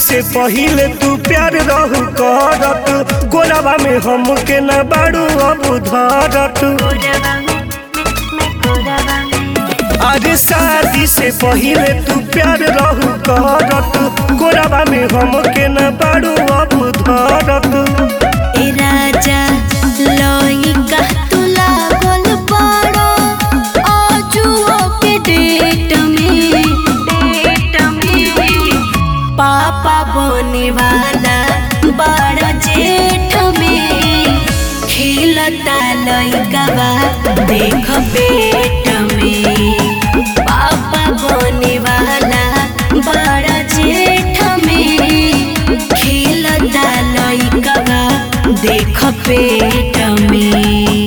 से पहिले तू प्यार रहू करत गोरावा में हमके न बाड़ू अब धरत अरे शादी से पहिले तू प्यार रहू करत गोरावा में हमके न बाड़ू अब धरत ए राजा लइका तू लागल बड़ो आजुओ के डेट में डेट में पापा बने वाला बड़ा जेठ में खेलता लइका बा देख पेट में पापा बने वाला बड़ा जेठ में खेलता लइका बा देख पेट में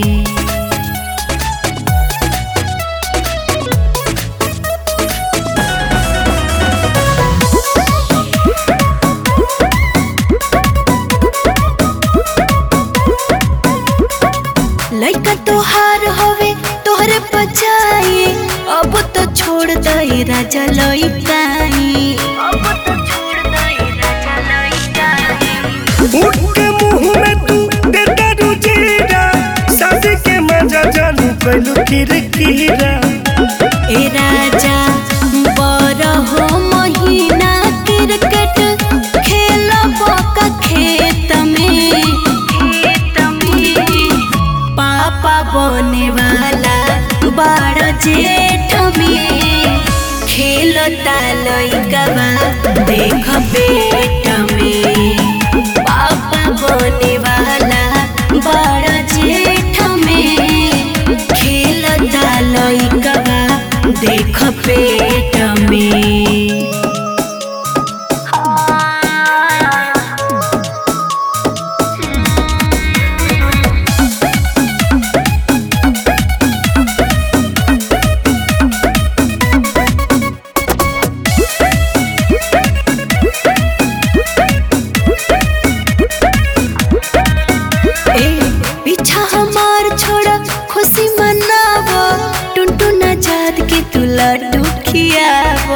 लइका तोहार हवे तोहरे बचाई अब तो छोड़ दई राजा लइकाई अब तो छोड़ दई राजा लइकाई उठ के मुंह में तू देता रुजीरा शादी के मजा जानू कैलू किरकिरा ए राजा बरहो महीना क्रिकेट खेलब का खेत में खेत में पापा बने वाला बड़ जेठ में खेलता लइका बा देख पेट में पापा बने वाला बड़ जेठ में खेलता लइका बा देख पेट में ए पीछा हमार छोड़ा खुशी मनावो टुनटुन आजाद के तू लड्डू खियावो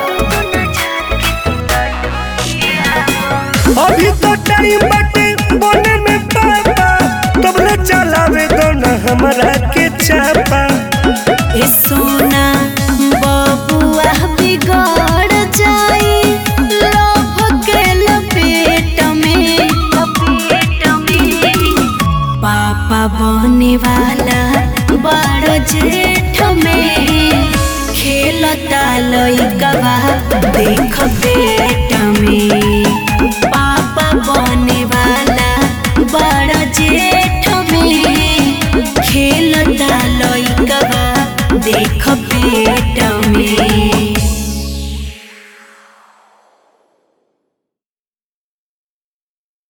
अभी तो टाइम बाटे बने में पापा तबले चलावे दो न हमरा के चापा ए सोना बबुआ बिगड़ जाई लोभ के लपेट में लपेट में पापा बने वाला बड़ जेठ में खेलता लइका बा देख पेट में पापा बने वाला बड़ जेठ में खेलता लइका बा देख पेट में